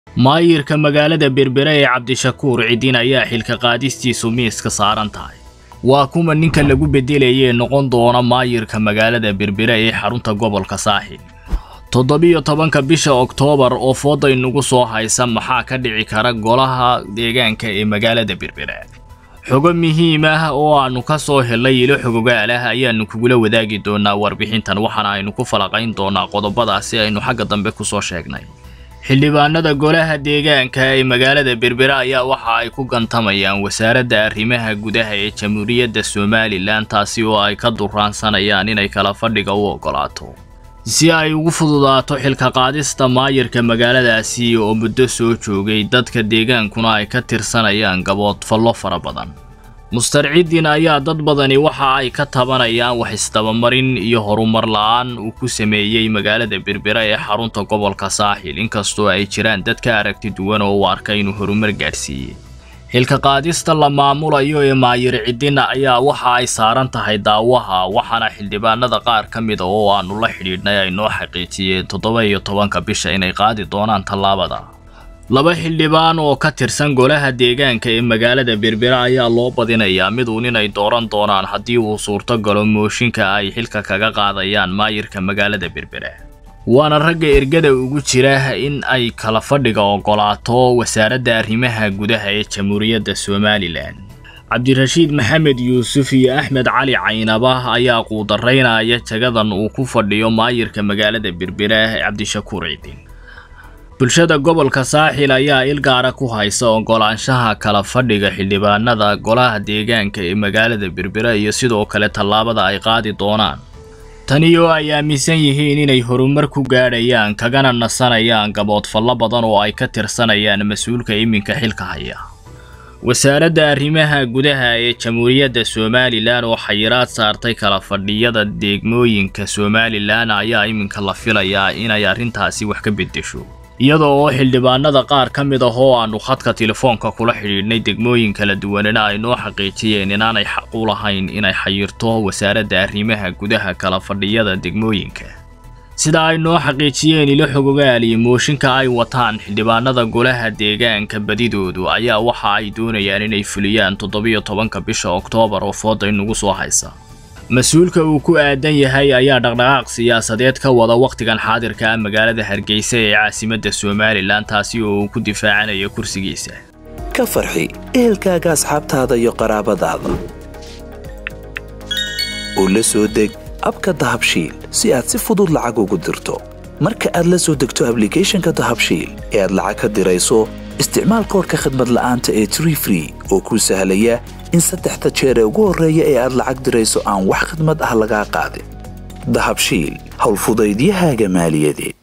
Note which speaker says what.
Speaker 1: maayirka magaalada berbere ee cabdishakuur cidin ayaa xilka qaadistiisu miiska saaran tahay waa kuma ninka lagu beddelayee noqon doona maayirka magaalada berbere ee xarunta gobolka saaxil toddobiyo tobanka bisha oktoobar oo fooday nagu soo haysa maxaa ka dhici kara golaha deegaanka ee magaalada berbere xogo muhiim ah oo aannu ka soo helnay ilo xogogaal ah ayaannu kugula wadaagi doonaa warbixintan waxaana aynu ku falaqayn doonaa qodobadaasi aynu xagga dambe ku soo sheegnay xildhibaanada golaha deegaanka ee magaalada berbere ayaa waxa ay ku gantamayaan wasaaradda arrimaha gudaha ee jamhuuriyadda somalilan taasi oo ay ka duraansanayaan inay kala fadhiga u oggolaato si ay ugu fududaato xilka qaadista maayirka magaaladaasi oo muddo soo joogay dadka deegaankuna ay ka tirsanayaan gaboodfallo fara badan mustarciddin ayaa dad badani waxa ay ka tabanayaan wax isdabamarin iyo horumar la-aan uu ku sameeyey magaalada berbere ee xarunta gobolka saaxil inkastoo ay jiraan dad ka aragti duwan oo u arka inuu horumar gaadhsiiyey xilka qaadista la maamulayo ee maayir ciddina ayaa waxa ay saaran tahay daawaha waxaana xildhibaanada qaar ka mida oo aannu la xidhiidhnay ay noo xaqiijiyeen toddoba iyo tobanka bisha inay qaadi doonaan tallaabada laba xildhibaan oo ka tirsan golaha deegaanka ee magaalada berbere ayaa loo badinayaa miduun inay dooran doonaan haddii uu suurto galo mooshinka ay xilka kaga qaadayaan maayirka magaalada berbere waana ragga ergada ugu jira in ay kala fadhiga oggolaato wasaaradda arrimaha gudaha ee jamhuuriyadda somalilan cabdirashiid maxamed yuusuf iyo axmed cali caynaba ayaa quudaraynaya jagadan uu ku fadhiyo maayirka magaalada berbere cabdishakuur cidin bulshada gobolka saaxil ayaa ilgaara ku haysa oggolaanshaha kala fadhiga xildhibaanada golaha deegaanka ee magaalada berbere iyo sidoo kale tallaabada ay qaadi doonaan tani oo ay aaminsan yihiin inay horumar ku gaadhayaan kagana nasanayaan gaboodfallo badan oo ay ka tirsanayaan mas-uulka iminka xilka haya wasaaradda arrimaha gudaha ee jamhuuriyadda somalilan oo xayiraad saartay kala fadhiyada degmooyinka somalilan ayaa iminka la filayaa inay arrintaasi wax ka beddesho iyadoo oo xildhibaanada qaar ka mid ah oo aannu khadka telefoonka kula xidhiidhnay degmooyin kala duwanina ay noo xaqiijiyeen inaanay xaq u lahayn inay xayirto wasaaradda arrimaha gudaha kala fadhiyada degmooyinka sida ay noo xaqiijiyeen ilo xogogaal iyo mooshinka ay wataan xildhibaanada golaha deegaanka badidoodu ayaa waxa ay doonayaan inay fuliyaan toddobiyo tobanka bisha oktoobar oo fooda inagu soo haysa mas-uulka uu ku aadan yahay ayaa dhaqdhaqaaq siyaasadeed ka wada wakhtigan xaadirka ah magaalada hargeysa ee caasimadda somalilan taasi oo uu ku difaacanayo kursigiisa
Speaker 2: ka farxi ehelkaaga asxaabtaada iyo qaraabadaada oo la soo deg abka dahabshiil si aad si fudud lacag ugu dirto marka aad la soo degto ablicathonka dahabshiil ee aad lacag ka dirayso isticmaal koorka khadmad la'aanta ee tree free oo kuu sahlaya in saddexda jeer ee ugu horreeya ee aad lacag dirayso aan wax khidmad ah lagaa qaadin dahabshiil howlfudaydiyahaaga maaliyadeed